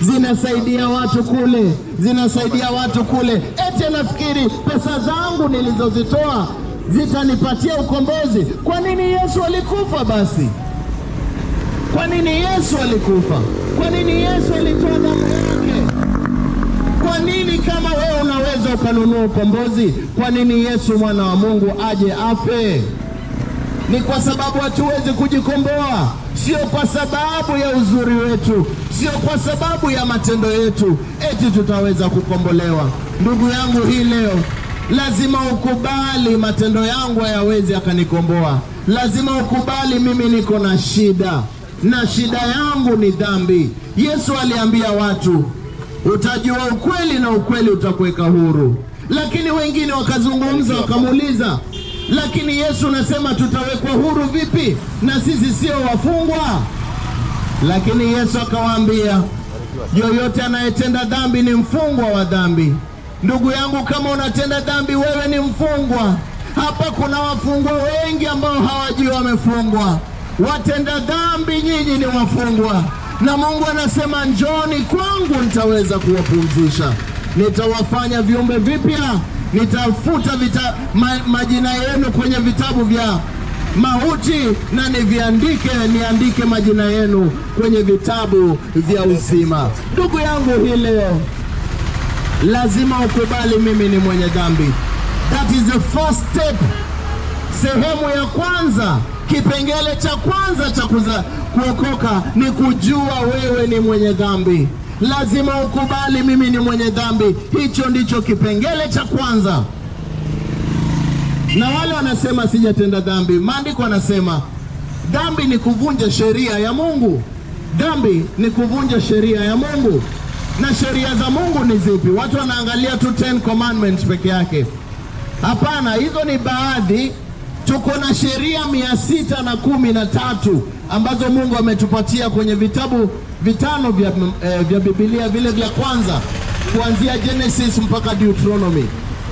zinasaidia watu kule, zinasaidia watu kule. Eti anafikiri pesa zangu nilizozitoa zitanipatia ukombozi. Kwa nini Yesu alikufa basi? Kwa nini Yesu alikufa? Kwa nini Yesu alitoa damu yake? Kwa nini kama wewe unaweza ukanunua ukombozi, kwa nini Yesu mwana wa Mungu aje afe? Ni kwa sababu hatuwezi kujikomboa, sio kwa sababu ya uzuri wetu, sio kwa sababu ya matendo yetu, eti tutaweza kukombolewa. Ndugu yangu, hii leo lazima ukubali matendo yangu hayawezi akanikomboa. Lazima ukubali mimi niko na shida, na shida yangu ni dhambi. Yesu aliambia watu utajua ukweli na ukweli utakuweka huru. Lakini wengine wakazungumza wakamuuliza, lakini Yesu nasema tutawekwa huru vipi na sisi sio wafungwa? Lakini Yesu akawaambia, yoyote anayetenda dhambi ni mfungwa wa dhambi. Ndugu yangu, kama unatenda dhambi, wewe ni mfungwa. Hapa kuna wafungwa wengi ambao hawajui wamefungwa. Watenda dhambi, nyinyi ni wafungwa na Mungu anasema njoni kwangu, nitaweza kuwapumzisha, nitawafanya viumbe vipya, nitafuta vita, ma, majina yenu kwenye vitabu vya mauti na niviandike, niandike majina yenu kwenye vitabu vya uzima. Ndugu yangu, hii leo lazima ukubali mimi ni mwenye dhambi. That is the first step, sehemu ya kwanza Kipengele cha kwanza cha kuza kuokoka ni kujua wewe ni mwenye dhambi. Lazima ukubali mimi ni mwenye dhambi. Hicho ndicho kipengele cha kwanza. Na wale wanasema sijatenda dhambi, maandiko anasema dhambi ni kuvunja sheria ya Mungu. Dhambi ni kuvunja sheria ya Mungu. Na sheria za Mungu ni zipi? Watu wanaangalia tu 10 commandments peke yake. Hapana, hizo ni baadhi tuko na sheria mia sita na kumi na tatu ambazo Mungu ametupatia kwenye vitabu vitano vya, eh, vya Biblia vile vya kwanza kuanzia Genesis mpaka Deuteronomy.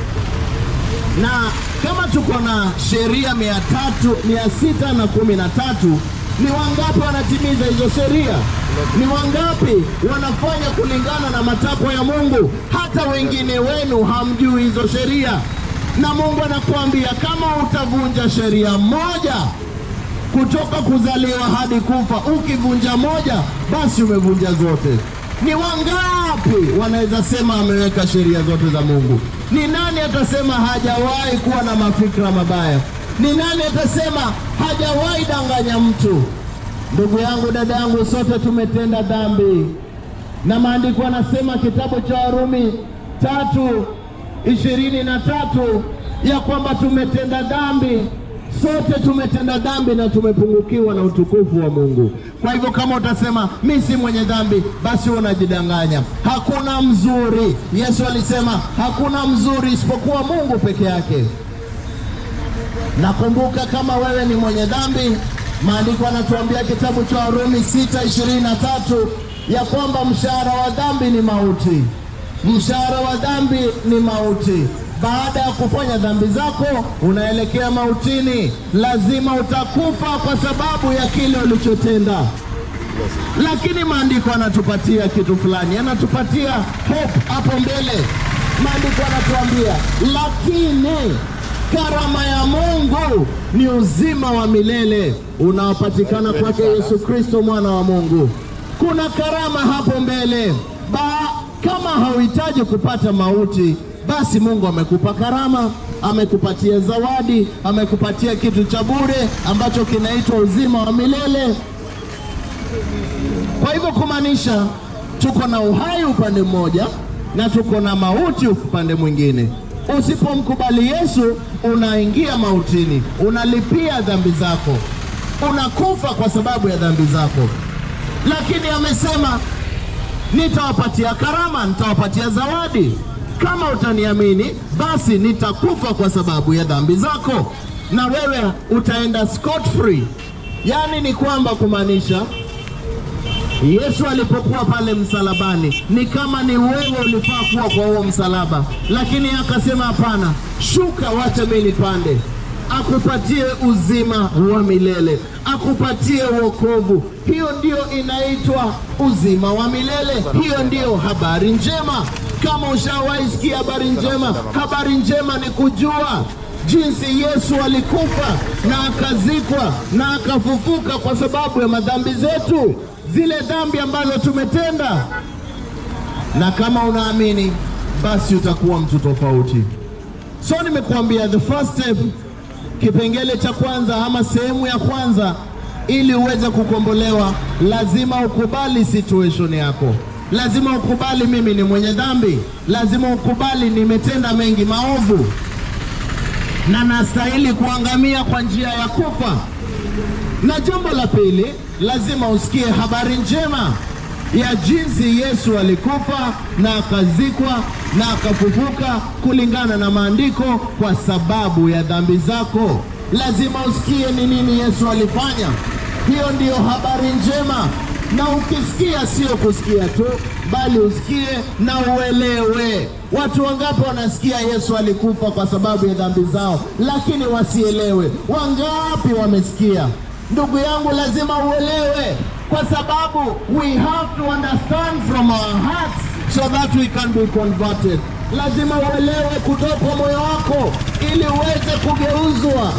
Na kama tuko na sheria mia tatu mia sita na kumi na tatu ni wangapi wanatimiza hizo sheria? Ni wangapi wanafanya kulingana na matakwa ya Mungu? Hata wengine wenu hamjui hizo sheria na Mungu anakuambia kama utavunja sheria moja kutoka kuzaliwa hadi kufa, ukivunja moja, basi umevunja zote. Ni wangapi wanaweza sema ameweka sheria zote za Mungu? Ni nani atasema hajawahi kuwa na mafikra mabaya? Ni nani atasema hajawahi danganya mtu? Ndugu yangu, dada yangu, sote tumetenda dhambi, na maandiko anasema kitabu cha Warumi tatu ishirini na tatu ya kwamba tumetenda dhambi, sote tumetenda dhambi na tumepungukiwa na utukufu wa Mungu. Kwa hivyo kama utasema mi si mwenye dhambi, basi unajidanganya. Hakuna mzuri. Yesu alisema hakuna mzuri isipokuwa Mungu peke yake. Nakumbuka kama wewe ni mwenye dhambi, maandiko anatuambia kitabu cha Warumi sita ishirini na tatu ya kwamba mshahara wa dhambi ni mauti mshahara wa dhambi ni mauti. Baada ya kufanya dhambi zako unaelekea mautini, lazima utakufa kwa sababu ya kile ulichotenda. Lakini maandiko anatupatia kitu fulani, anatupatia hope hapo mbele. Maandiko anatuambia, lakini karama ya Mungu ni uzima wa milele unaopatikana kwake Yesu Kristo mwana wa Mungu. Kuna karama hapo mbele ba kama hauhitaji kupata mauti, basi Mungu amekupa karama, amekupatia zawadi, amekupatia kitu cha bure ambacho kinaitwa uzima wa milele. Kwa hivyo kumaanisha tuko na uhai upande mmoja na tuko na mauti upande mwingine. Usipomkubali Yesu, unaingia mautini, unalipia dhambi zako, unakufa kwa sababu ya dhambi zako. Lakini amesema nitawapatia karama, nitawapatia zawadi. Kama utaniamini, basi nitakufa kwa sababu ya dhambi zako, na wewe utaenda scot free. Yaani ni kwamba kumaanisha Yesu alipokuwa pale msalabani ni kama ni wewe ulifaa kuwa kwa huo msalaba, lakini akasema hapana, shuka, wacha mimi nipande. akupatie uzima wa milele, akupatie wokovu. Hiyo ndio inaitwa uzima wa milele. Hiyo ndiyo habari njema. Kama ushawahi sikia habari njema, habari njema ni kujua jinsi Yesu alikufa na akazikwa na akafufuka kwa sababu ya madhambi zetu, zile dhambi ambazo tumetenda. Na kama unaamini, basi utakuwa mtu tofauti. So nimekuambia the first step, kipengele cha kwanza ama sehemu ya kwanza, ili uweze kukombolewa, lazima ukubali situation yako. Lazima ukubali mimi ni mwenye dhambi. Lazima ukubali nimetenda mengi maovu na nastahili kuangamia kwa njia ya kufa. Na jambo la pili, lazima usikie habari njema ya jinsi Yesu alikufa na akazikwa na akafufuka kulingana na maandiko kwa sababu ya dhambi zako. Lazima usikie ni nini Yesu alifanya. Hiyo ndiyo habari njema, na ukisikia sio kusikia tu, bali usikie na uelewe. Watu wangapi wanasikia Yesu alikufa kwa sababu ya dhambi zao, lakini wasielewe? Wangapi wamesikia? Ndugu yangu, lazima uelewe, kwa sababu we have to understand from our hearts so that we can be converted. Lazima uelewe kutoka moyo wako ili uweze kugeuzwa.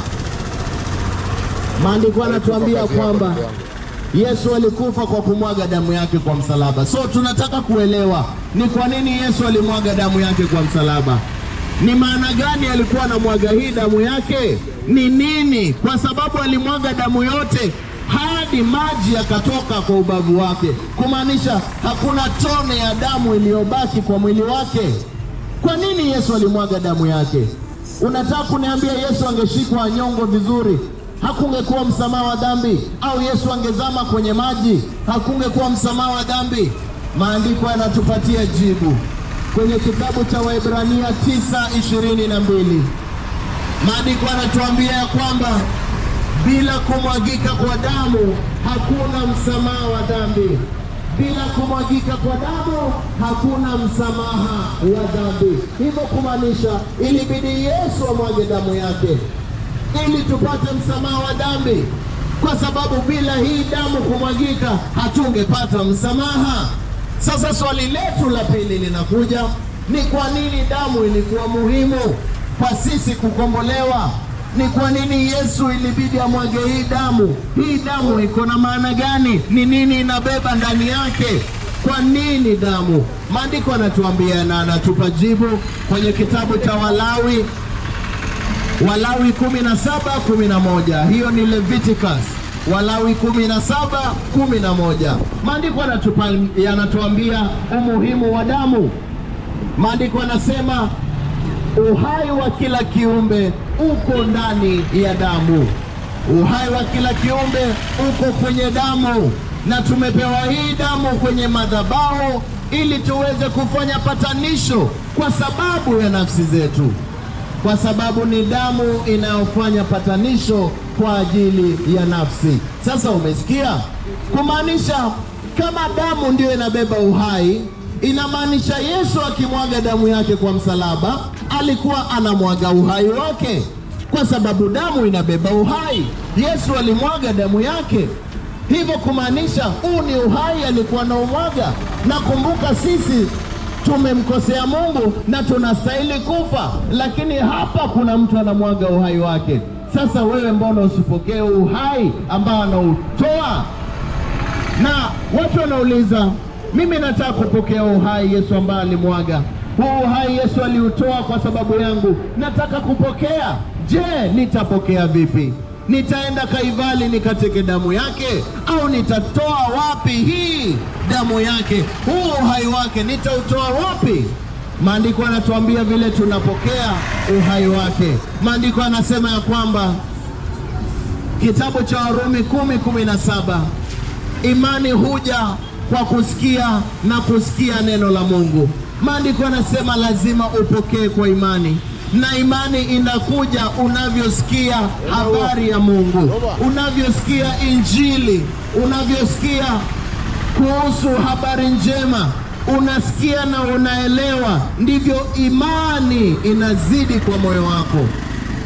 Maandiko yanatuambia kwamba Yesu alikufa kwa kumwaga damu yake kwa msalaba. So tunataka kuelewa ni kwa nini Yesu alimwaga damu yake kwa msalaba. Ni maana gani alikuwa anamwaga hii damu yake? Ni nini? Kwa sababu alimwaga damu yote hadi maji yakatoka kwa ubavu wake, kumaanisha hakuna tone ya damu iliyobaki kwa mwili wake. Kwa nini Yesu alimwaga damu yake? Unataka kuniambia Yesu angeshikwa nyongo vizuri hakungekuwa msamaha wa dhambi? Au Yesu angezama kwenye maji hakungekuwa msamaha wa dhambi? Maandiko yanatupatia jibu kwenye kitabu cha Waebrania 9:22. Maandiko yanatuambia ya kwamba bila kumwagika kwa damu hakuna msamaha wa dhambi. Bila kumwagika kwa damu hakuna msamaha wa dhambi. Hivyo kumaanisha ilibidi Yesu amwage damu yake ili tupate msamaha wa dhambi, kwa sababu bila hii damu kumwagika hatungepata msamaha. Sasa swali letu la pili linakuja, ni kwa nini damu ilikuwa muhimu kwa sisi kukombolewa? Ni kwa nini Yesu ilibidi amwage hii damu? Hii damu iko na maana gani? Ni nini inabeba ndani yake? Kwa nini damu? Maandiko anatuambia na anatupa jibu kwenye kitabu cha Walawi Walawi kumi na saba kumi na moja hiyo ni Leviticus. Walawi kumi na saba kumi na moja maandiko yanatuambia umuhimu wa damu. Maandiko yanasema uhai wa kila kiumbe uko ndani ya damu. Uhai wa kila kiumbe uko kwenye damu, na tumepewa hii damu kwenye madhabahu ili tuweze kufanya patanisho kwa sababu ya nafsi zetu kwa sababu ni damu inayofanya patanisho kwa ajili ya nafsi. Sasa umesikia, kumaanisha kama damu ndio inabeba uhai, inamaanisha Yesu akimwaga damu yake kwa msalaba alikuwa anamwaga uhai wake, kwa sababu damu inabeba uhai. Yesu alimwaga damu yake, hivyo kumaanisha huu ni uhai alikuwa anaumwaga. Na kumbuka sisi tumemkosea Mungu na tunastahili kufa, lakini hapa kuna mtu anamwaga uhai wake. Sasa wewe mbona usipokee uhai ambao anautoa? Na watu wanauliza, mimi nataka kupokea uhai Yesu ambaye alimwaga. Huu uhai Yesu aliutoa kwa sababu yangu, nataka kupokea. Je, nitapokea vipi? Nitaenda Kaivali nikateke damu yake, au nitatoa wapi hii damu yake? Huu uhai wake nitautoa wapi? Maandiko yanatuambia vile tunapokea uhai wake. Maandiko yanasema ya kwamba kitabu cha Warumi kumi kumi na saba imani huja kwa kusikia na kusikia neno la Mungu. Maandiko yanasema lazima upokee kwa imani na imani inakuja unavyosikia habari ya Mungu, unavyosikia Injili, unavyosikia kuhusu habari njema, unasikia na unaelewa, ndivyo imani inazidi kwa moyo wako.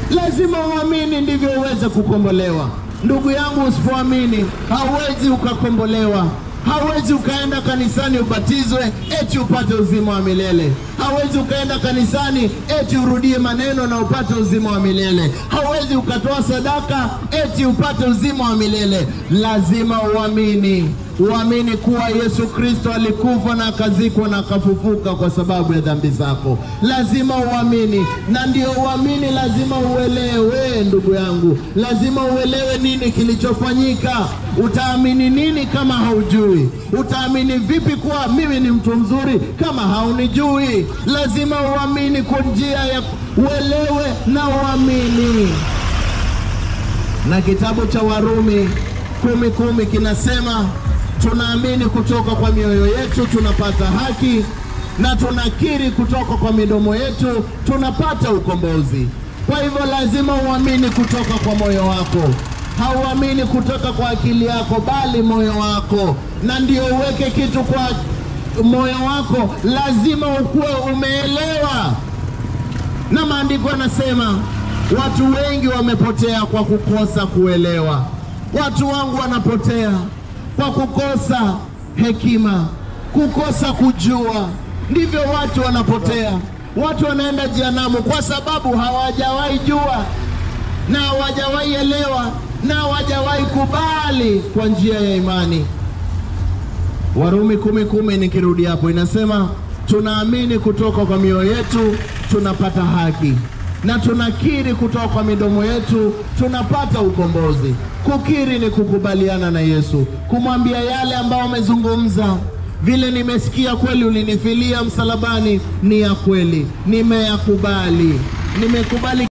Lazima uamini ndivyo uweze kukombolewa. Ndugu yangu, usipoamini hauwezi ukakombolewa. Hauwezi ukaenda kanisani ubatizwe eti upate uzima wa milele. Hauwezi ukaenda kanisani eti urudie maneno na upate uzima wa milele. Hauwezi ukatoa sadaka eti upate uzima wa milele. Lazima uamini, uamini kuwa Yesu Kristo alikufa na akazikwa na akafufuka kwa sababu ya dhambi zako. Lazima uamini, na ndio uamini, lazima uelewe. Ndugu yangu, lazima uelewe nini kilichofanyika. Utaamini nini kama haujui? Utaamini vipi kuwa mimi ni mtu mzuri kama haunijui? Lazima uamini kwa njia ya uelewe na uamini. Na kitabu cha Warumi kumi kumi kinasema tunaamini kutoka kwa mioyo yetu tunapata haki, na tunakiri kutoka kwa midomo yetu tunapata ukombozi. Kwa hivyo lazima uamini kutoka kwa moyo wako, hauamini kutoka kwa akili yako, bali moyo wako. Na ndio uweke kitu kwa moyo wako, lazima ukuwe umeelewa. Na maandiko yanasema watu wengi wamepotea kwa kukosa kuelewa. Watu wangu wanapotea kwa kukosa hekima, kukosa kujua. Ndivyo watu wanapotea. Watu wanaenda jehanamu kwa sababu hawajawahi jua na hawajawahi elewa na hawajawahi kubali kwa njia ya imani. Warumi kumi kumi, nikirudi hapo, inasema tunaamini kutoka kwa mioyo yetu tunapata haki, na tunakiri kutoka kwa midomo yetu tunapata ukombozi. Kukiri ni kukubaliana na Yesu, kumwambia yale ambayo amezungumza. Vile nimesikia kweli, ulinifilia msalabani, ni ya kweli, nimeyakubali, nimekubali